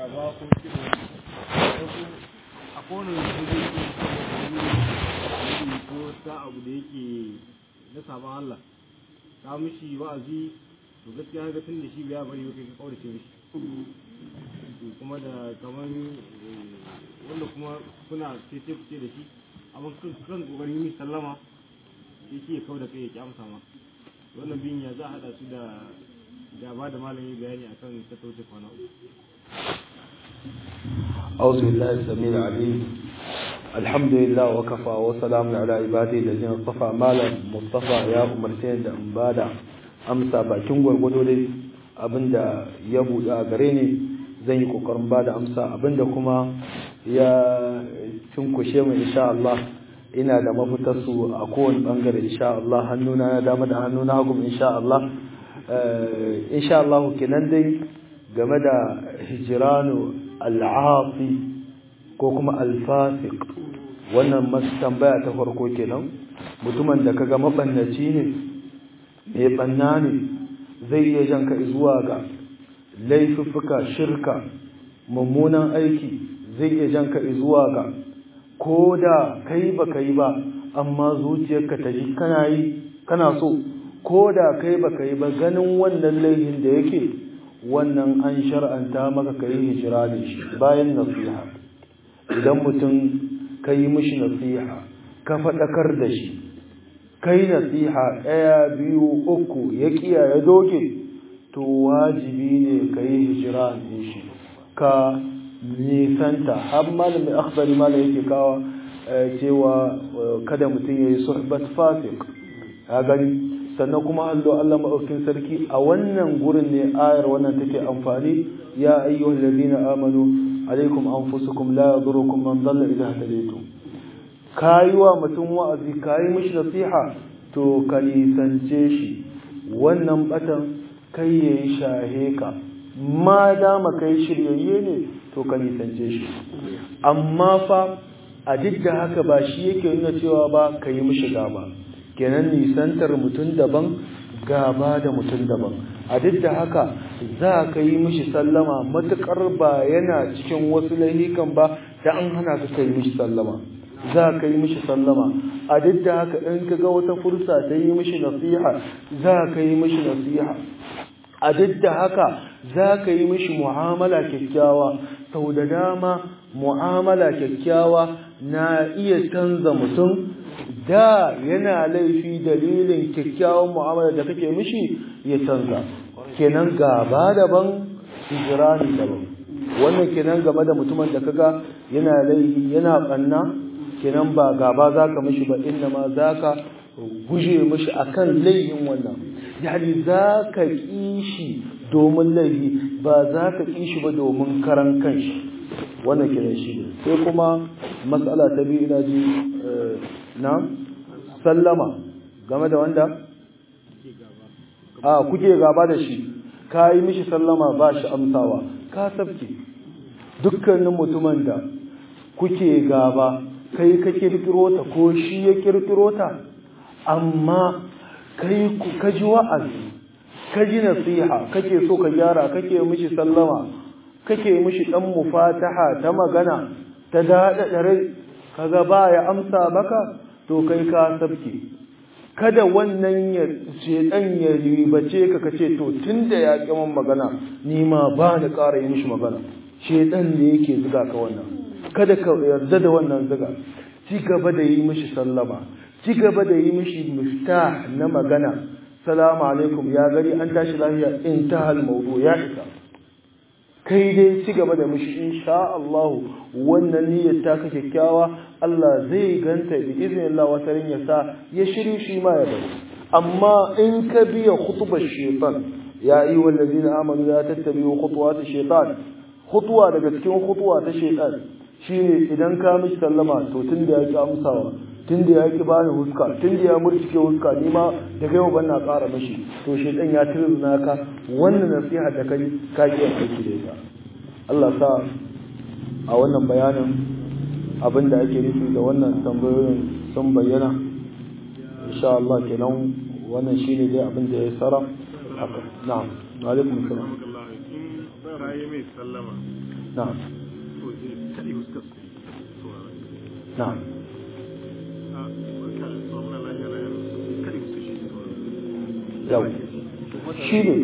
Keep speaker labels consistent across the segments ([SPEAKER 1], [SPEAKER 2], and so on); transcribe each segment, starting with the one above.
[SPEAKER 1] gaba ko kira wasu a kowane wasu da yake wani ko ta abu da yake na sabon Allah ta mishi wa'azi to gaskiya ga tun da shi biya bari kai ka kaurace mishi kuma da kamar wanda kuma kuna tece fice da shi amma kan kokarin yi sallama shi ke kau da kai ya ki amsa ma wannan bin ya za a haɗa su da da ba da malami bayani akan ta tauce kwana uku
[SPEAKER 2] أعوذ بالله السميع العليم الحمد لله وكفى وسلام على عباده الذين اصطفى مالا مصطفى يا umarce da in bada amsa bakin gwargwado dai abinda ya buɗe a gare ni zan yi kokarin bada amsa abinda kuma ya cinkushe mu insha Allah ina da mafitar su a kowane bangare insha Allah hannuna na dama da hannuna hagu insha Allah insha Allah kenan dai game da hijiranu al'afi ko kuma alfasik wannan masu tambaya ta farko kenan mutumin da kaga mabannaci ne mai banna ne zai iya janka zuwa ga laifuffuka shirka mummunan aiki zai iya janka zuwa ga ko da kai ba kai ba amma zuciyarka ta ji kana yi kana so ko da kai ba kai ba ganin wannan laifin da yake wannan an shar'anta maka kai hijira ne shi bayan nasiha idan mutum ka yi mishi nasiha ka faɗakar da shi kai nasiha ɗaya biyu uku ya kiya ya doge to wajibi ne ka yi hijira ne shi ka nisanta har malami akhbari mala yake kawa cewa kada mutum ya yi suhbat fasik a gani sannan kuma hallo Allah maɗaukin sarki a wannan gurin ne ayar wannan take amfani ya ayyuhal ladina amanu alaikum anfusukum la yadurukum man dhalla idha hadaytum kayi wa mutum wa'azi kayi mishi nasiha to ka nisance shi wannan batan kai yayi shahe ka ma dama kai shiryayye ne to ka nisance shi amma fa a duk da haka ba shi yake nuna cewa ba ka yi mishi gaba kenan nisantar mutum daban gaba da mutum daban a duk da haka za ka yi mishi sallama matuƙar ba yana cikin wasu laihikan ba da an hana ka kai mishi sallama za ka yi mishi sallama a duk da haka in ka ga wata fursa ta yi mishi nasiha za ka yi mishi nasiha a duk da haka za ka yi mishi mu'amala kyakkyawa sau da dama mu'amala kyakkyawa na iya canza mutum da yana laifi dalilin kyakkyawan mu'amala da kake mishi ya canza kenan gaba daban hijirani daban wannan kenan game da mutumin da kaga yana laifi yana banna kenan ba gaba zaka mishi ba inna ma zaka guje mishi akan laifin wannan yani zaka kishi domin laifi ba zaka kishi ba domin karan kanshi wannan kenan shi ne sai kuma matsala ta biyu ina ji na sallama game da wanda a kuke gaba da shi ka yi mishi sallama ba shi amsawa ka sabke dukkanin mutumin da kuke gaba kai ka kirkiro ta ko shi ya kirkiro ta amma kai ka ji wa'azi ka ji nasiha kake so ka gyara kake mishi sallama kake mishi dan mufataha ta magana ta daɗa rai kaga ba ya amsa maka to kai ka sabke kada wannan ya shedan ya ribace ka kace to tunda ya ƙi man magana ni ma ba ni ƙara yi mishi magana shedan ne yake zuga ka wannan kada ka yarda da wannan zuga ci gaba da yi mishi sallama ci gaba da yi mishi miftah na magana salamu alaikum ya gari an tashi lafiya intahal mawdu ya isa kai dai ci gaba da mishi insha Allah wannan niyyar ta ka kyakkyawa Allah zai ganta bi iznillah wata rin ya sa ya shiru shi ma ya bari amma in ka biya khutubar shaytan ya ayi wallazina amanu la tattabi'u khutuwat shaytan khutwa daga cikin khutwa ta shaytan shine idan ka mishi sallama to tunda ya ki amsawa tunda ya ki bani huska tunda ya murtike huska ni ma daga yau ban na ƙara mishi to shaytan ya tirzuna ka wannan nasiha da kai ka ki aiki da ita Allah sa a wannan bayanin abin da ake nufi da wannan tambayoyin sun bayyana insha Allah kenan wannan shine dai abin da ya tsara haka na'am wa alaikum salam
[SPEAKER 1] in ba raye mai sallama
[SPEAKER 2] na'am
[SPEAKER 1] kaɗai fuskar su
[SPEAKER 2] na'am yau shi ne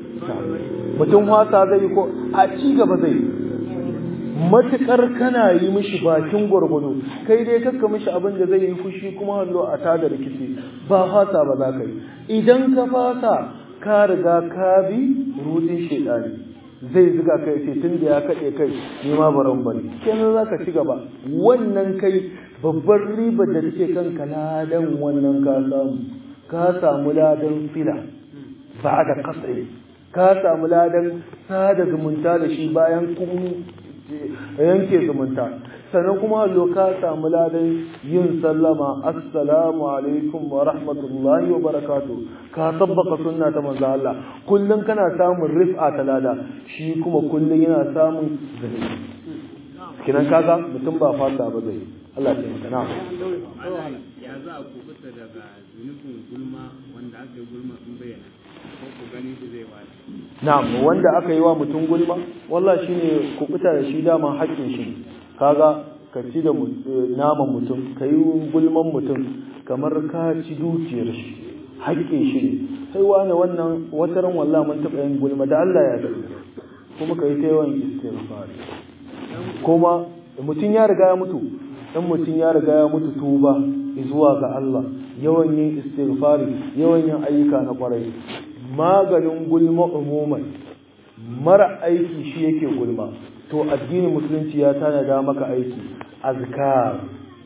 [SPEAKER 2] mutum wasa zai yi ko a ci gaba zai yi matuƙar kana yi mishi bakin gwargwado kai dai kakka mishi abin da zai yi fushi kuma hallo a tada rikici ba fasa ba za ka yi idan ka fasa ka riga ka bi rudin shedani zai ziga kai ce tun da ya kaɗe kai ni ma baran bari kenan za ka ci gaba wannan kai babbar ribar da take kanka ladan wannan ka samu ka samu ladan fila ba da kasai ka samu ladan sada zumunta da shi bayan kun yanke zumunta sannan kuma hallo ka samu ladan yin sallama assalamu alaikum wa rahmatullahi wa barakatu ka tabbaka sunna ta manzo Allah kullun kana samun rif'a ta lada shi kuma kullun yana samun zai kinan kaga mutum ba fata ba zai Allah ya taimaka na
[SPEAKER 3] ya za a kubuta daga zunubin gulma wanda aka yi gulma sun bayyana ko ku gani su zai wani
[SPEAKER 2] na'am wanda aka yi wa mutum gulma wallahi shine kubuta da shi dama haƙƙin shi kaga ka ci da naman mutum ka yi gulman mutum kamar ka ci dukiyar shi haƙƙin shi ne sai wani wannan wataran wallahi mun taɓa yin gulma da Allah ya ga kuma ka yi ta yawan istighfar kuma mutum ya riga ya mutu in mutum ya riga ya mutu tuba zuwa ga Allah yawan yin istighfari yawan yin ayyuka na kwarai maganin gulma umuman mara aiki shi yake gulma to addinin musulunci ya tanada maka aiki azkar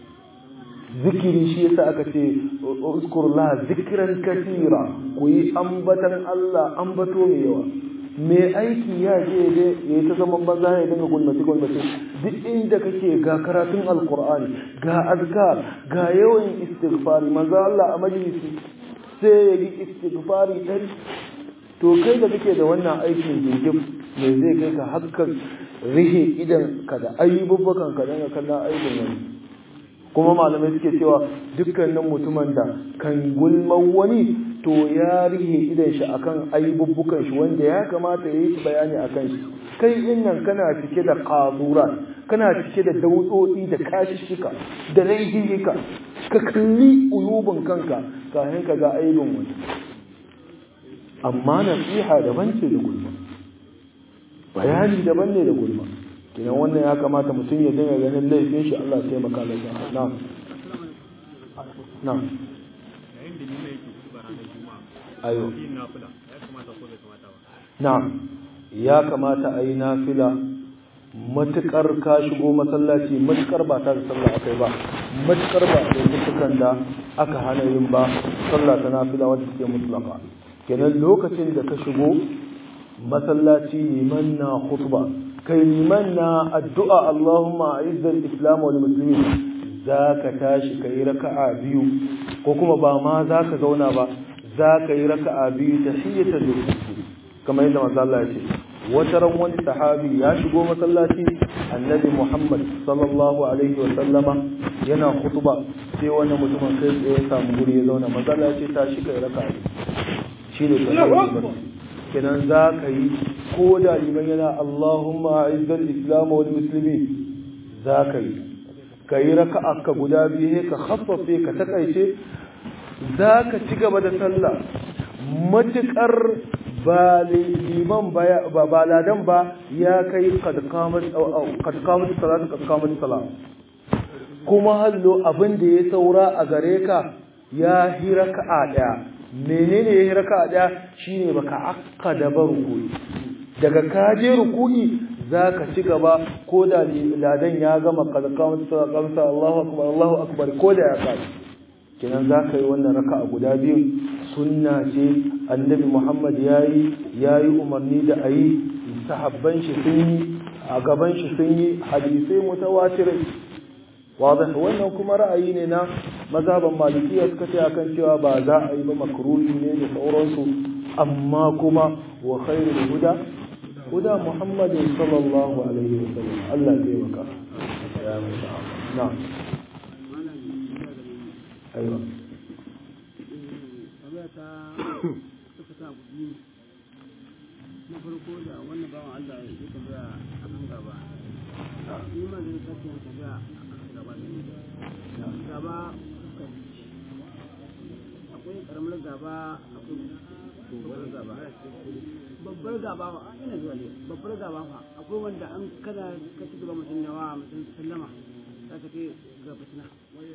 [SPEAKER 2] zikiri shi yasa aka ce uskurullah zikran katira ku yi ambatan Allah ambato mai yawa mai aiki ya je ya yi ta zaman banza ya dinga gulmace gulmace duk inda kake ga karatun alkur'ani ga azkar ga yawan istighfari manzo Allah a majalisi sai ya yi istighfari ɗari to kai da kake da wannan aikin jirgin me zai kai ka hakkar rihe idan ka da ayyububukan ka danga kallon aibin wani kuma malamai suke cewa dukkanin mutumin da kan gulman wani to ya rihe idan shi akan ayyububukan shi wanda ya kamata ya yi bayani akan shi kai innan kana cike da kazura kana cike da daudodi da kashishika da laihika ka kalli uyubin kanka kafin ka ga aibin wani amma nasiha daban ce da gulma bayani daban ne da gulma kinan wannan ya kamata mutum ya dinga ganin laifin shi Allah ya taimaka da shi na'am na'am
[SPEAKER 3] yayin da nima yake kuba ranar juma'a
[SPEAKER 2] ayo
[SPEAKER 3] yin nafila ya kamata ko bai kamata ba
[SPEAKER 2] na'am ya kamata a yi nafila matukar ka shigo masallaci matukar ba ta da sallah akai ba matukar ba da lokutan da aka hana yin ba sallah ta nafila wadda take mutlaka kenan lokacin da ka shigo masallaci liman na khutba kai liman na addu'a Allahumma a'izzal islam wal muslimin zaka tashi kai raka'a biyu ko kuma ba ma zaka zauna ba zaka yi raka'a biyu tahiyatul masjid kamar yadda manzo Allah ya ce wata ran wani sahabi ya shigo masallaci annabi Muhammad sallallahu alaihi wa sallama yana khutba sai wani mutumin kai tsaye ya samu guri ya zauna manzo Allah ya ce tashi kai raka'a shi ne tahiyatul masjid kenan za ka yi ko da liman yana Allahumma izzal islam wal muslimin za ka yi ka yi raka'a ka guda biyu ka khaffafe ka takaice za ka ci gaba da sallah matukar ba liman ba ba ladan ba ya kai kad qamat kad qamat salatu kad qamat salat kuma hallo abin da ya saura a gare ka ya hi raka'a daya menene ya raka daya shine baka akkada ba ruku'i daga kaje ruku'i zaka ci gaba ko da ladan ya gama kalkamta sallallahu Allahu akbar Allahu akbar ko da ya kai kenan zaka yi wannan raka'a guda biyu sunna ce annabi Muhammad yayi yayi umarni da ayi sahabban shi sun yi a gaban shi sun yi hadisai mutawatirai wadah wannan kuma ra'ayi ne na mazhaban malikiya suka ce akan cewa ba za a yi ba makruhi ne da sauransu amma kuma wa khairul huda huda muhammadin sallallahu alaihi wa sallam Allah ya maka ya musa na aiwa
[SPEAKER 3] na farko da wannan bawan Allah ya tambaya a kan gaba
[SPEAKER 4] ni ma zai sake yin tafiya a gaba ne gaba fuska biyu akwai karamar gaba akwai babbar gaba babbar gaba fa ina zuwa ne babbar gaba fa akwai wanda an kada ka ci gaba mutum yawa mutum sallama za ta kai ga fitina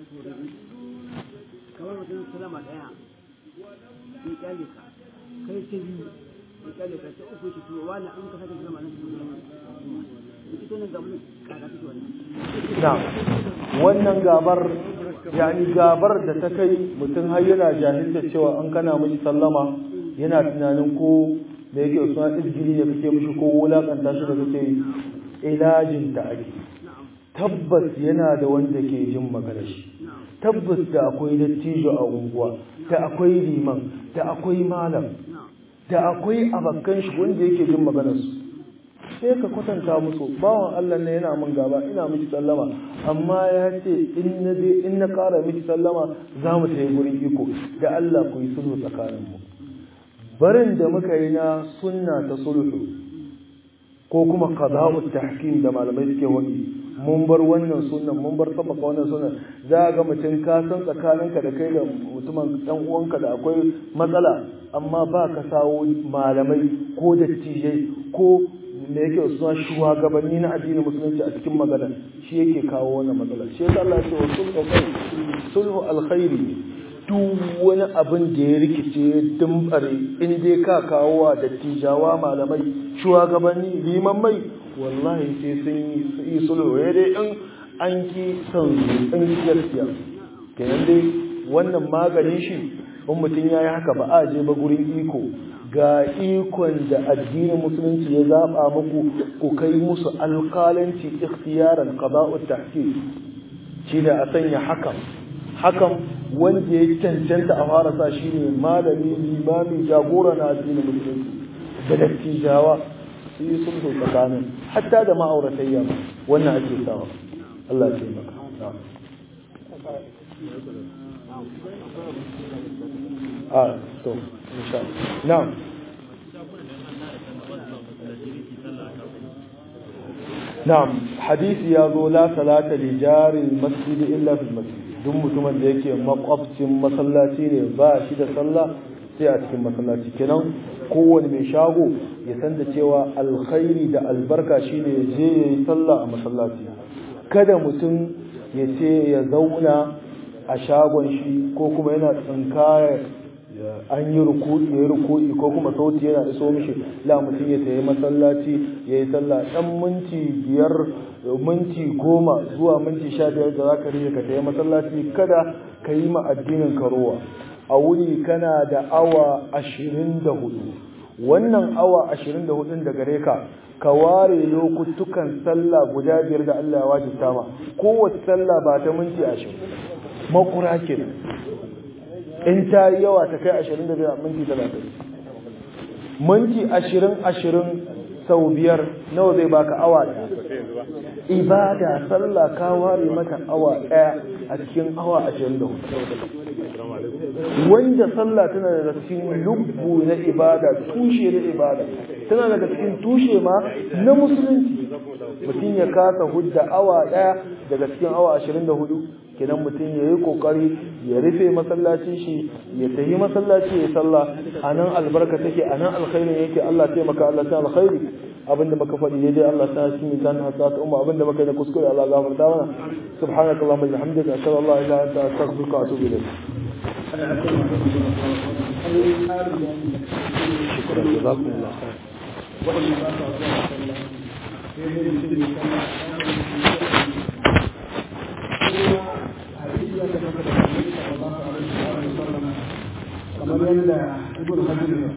[SPEAKER 4] kamar mutum sallama daya ya kyale ka kai ta biyu ya kyale ka ta uku ki tuwa wani an ka sake sallama nan su sallama ita nan ga mun kaka take wannan
[SPEAKER 2] na wannan gabar yani gabar da ta kai mutum har yana jahilta cewa an kana mishi sallama yana tunanin ko da yake suna izgiri ne kake mishi ko wulakanta shi da kake yi ilajin da ake tabbas yana da wanda ke jin magana shi tabbas da akwai dattijo a unguwa da akwai liman da akwai malam da akwai abakkan shi wanda yake jin maganar su sai ka kwatanta musu bawan Allah ne yana min gaba ina miki sallama amma ya ce in na je in na ƙara miki sallama za mu tafi gurin iko da Allah ku yi sulhu tsakanin mu barin da muka yi na sunna ta sulhu ko kuma qada'u tahkim da malamai suke wani mun bar wannan sunnan mun bar sabaka wannan sunnan za ga mutum ka san tsakaninka da kai da mutumin dan uwanka da akwai matsala amma ba ka sawo malamai ko dattijai ko da yake suna shugabanni na addinin musulunci a cikin magana shi yake kawo wannan matsala shi yasa Allah ya ce wa sulhu khair sulhu alkhairi duk wani abin da ya rikice ya dimbare in dai ka kawo wa dattijawa malamai shugabanni liman mai wallahi sai sun yi sulhu ya dai in an ki son in ki gaskiya kenan dai wannan maganin shi in mutum ya yi haka ba a je ba gurin iko ga ikon da addinin musulunci ya zaba muku ku kai musu alƙalanci ikhtiyaran qada'ut tahkim shine a sanya hakan hakan wanda ya cancanta a fara sa shine malami limami jagora na addinin musulunci da dattijawa su yi sulhu tsakanin hatta da ma'auratayya wannan ake sawa Allah ya taimaka a to insha Allah na'am hadisi ya zo la salata li jari masjid illa fil masjid duk mutumin da yake makwabcin masallaci ne ba shi da sallah sai a cikin masallaci kenan kowane mai shago ya san da cewa alkhairi da albarka shine je yayi sallah a masallaci kada mutum ya ce ya zauna a shagon shi ko kuma yana tsinkaya an yi ruku'i ya yi ruku'i ko kuma sauti yana iso mishi la mutum ya tayi masallaci ya yi sallah dan minti biyar minti goma zuwa minti sha biyar da zaka rike ka tayi masallaci kada ka yi ma addinin karowa a wuni kana da awa ashirin da hudu wannan awa ashirin da hudun da gare ka ka ware lokutukan sallah guda biyar da Allah ya wajibta ma kowace sallah ba ta minti ashirin makura kenan in ta yi yawa ta kai ashirin da biyar minti talatin minti ashirin ashirin sau biyar nawa zai baka awa ɗaya ibada sallah ka ware mata awa ɗaya a cikin awa ashirin da hudu wanda sallah tana daga cikin lubbu na ibada tushe na ibada tana daga cikin tushe ma na musulunci mutum ya kasa hudda awa ɗaya daga cikin awa ashirin da hudu kenan mutum ya yi kokari ya rufe masallacin shi ya tafi masallaci ya sallah a nan albarka take a nan alkhairin yake Allah taimaka Allah ta alkhairi abinda muka faɗi daidai Allah ta shi mizan hasat umma abinda muka yi da kuskure Allah gafarta mana subhanaka allahumma wa bihamdika ashhadu an la ilaha illa anta astaghfiruka wa atubu ilayk شكرا جزاكم الله خير
[SPEAKER 4] kamar yadda ibn hajar